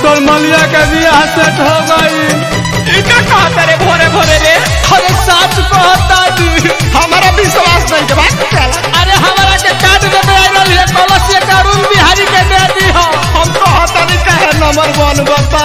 तोर मलिया के बियाह सेट हो गई इका कहता रे भोरे भोरे रे अरे सच कहता जी हमारा विश्वास नहीं के बात चला अरे हमारा के कार्ड में आइल है कलश के अरुण बिहारी के दे दी हो हम तो हता नहीं कहे नंबर वन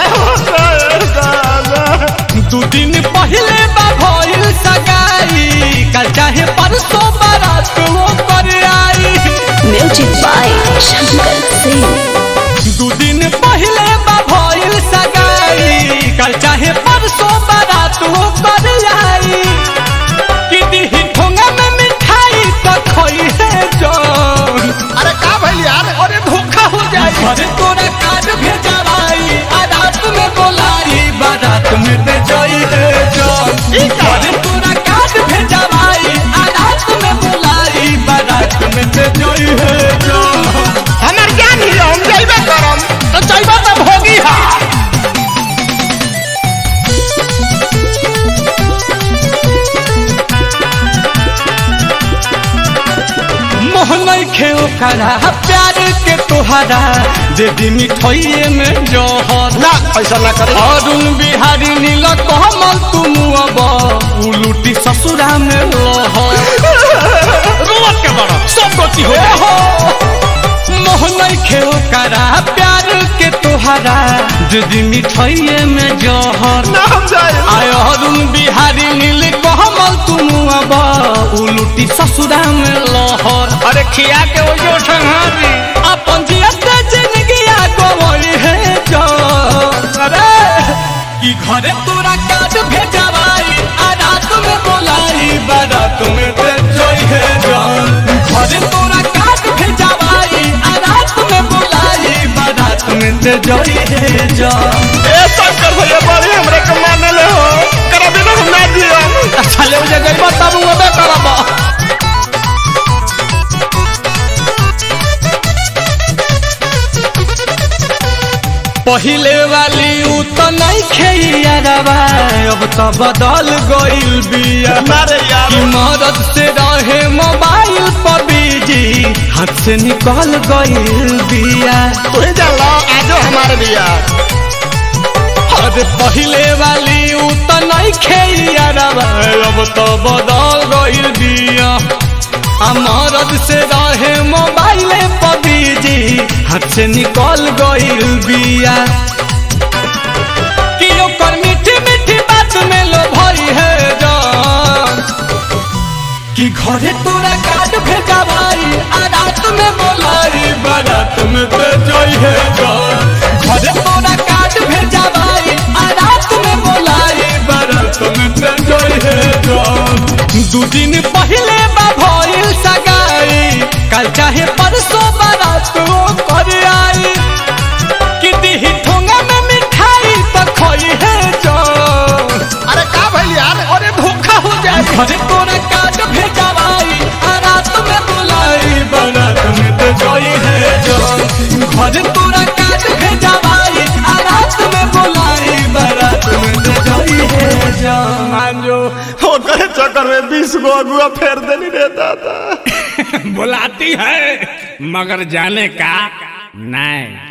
बताए दू दिन पहले बा भइल सगाई कल चाहे परसों बारात वो कर आई Music by Shankar Singh. दू दिन पहले बा भइल सगाई कल चाहे परसों बारात वो कर आई कि दिही ठोंगा में मिठाई तो खोई है जान अरे का भइल यार अरे धोखा हो जाए अरे तोरा कार्ड भेजवाई आ रात में बोलाई बारात में दे जाई है जान अरे तोरा कार्ड भेजवाई आ रात में बोलाई बारात में दे जाई है जान हमार ज्ञान ही हम जाइबे करम तो जाइबे तो भोगी हा मोहन खेल करा प्यार के तोहरा दे दी मिठाइए में जहर ना ऐसा ना करे अरुण बिहारी नील कमल तुम अब उलूटी ससुरा में लहर रोवत के बड़ा सब गति हो हो मोहन खेल करा प्यार के तोहरा दीदी मिठाइए में जहर ना हम जाए आय अरुण बिहारी नील कमल तुम अब उलूटी ससुरा में लहर अरे खिया के वो जो संहारी अपन जियत जिंदगी गवई है जो अरे कि घरे तोरा काट भेजवाई आ रात में बोलाई बारात में दे जोई है जान घरे तोरा काट भेजवाई आ रात में बोलाई बारात में दे जोई है जान ए शंकर भैया बड़ी हमरे के मानले हो करबे ना हम ना दियो अच्छा ले मुझे गई तब वो बे करबा पहिले वाली उ तो नहीं खेइयारवा अब तो बदल गइल बिया मारे यार कि मदद से रहे मोबाइल पर बिजी हाथ से निकल गइल बिया तू ही जान लो आजो हमारे बिया अरे पहिले वाली उ तो नहीं खेइयारवा अब तो बदल गइल बिया आ मदद से रहे मोबाइल पर बिजी हाथ से निकल गइल बिया कि ओकर मीठी मीठी बात में लो भई है जान कि घरे तोरा कार्ड भेजा भाई आ रात में बोलाई बारात में दे जाई है जान घरे तोरा कार्ड भेजा भाई आ रात में बोलाई बारात में दे जाई है जान दू दिन पहले बा भइल सगाई कल चाहे परसों बारात वो कर आई कि दिही ठोंगा में मिठाई तो खोई है जान अरे का भइल यार अरे धोखा हो जाए घरे तोरा कार्ड भेजवाई आ रात में बुलाई बारात में तो जोई है जान घरे तोरा कार्ड भेजवाई आ रात में बुलाई बारात में तो जोई है जान मान जो ओकरे चक्कर में बीस गो अगुआ फेर देनी रे दादा बुलाती है मगर जाने का नहीं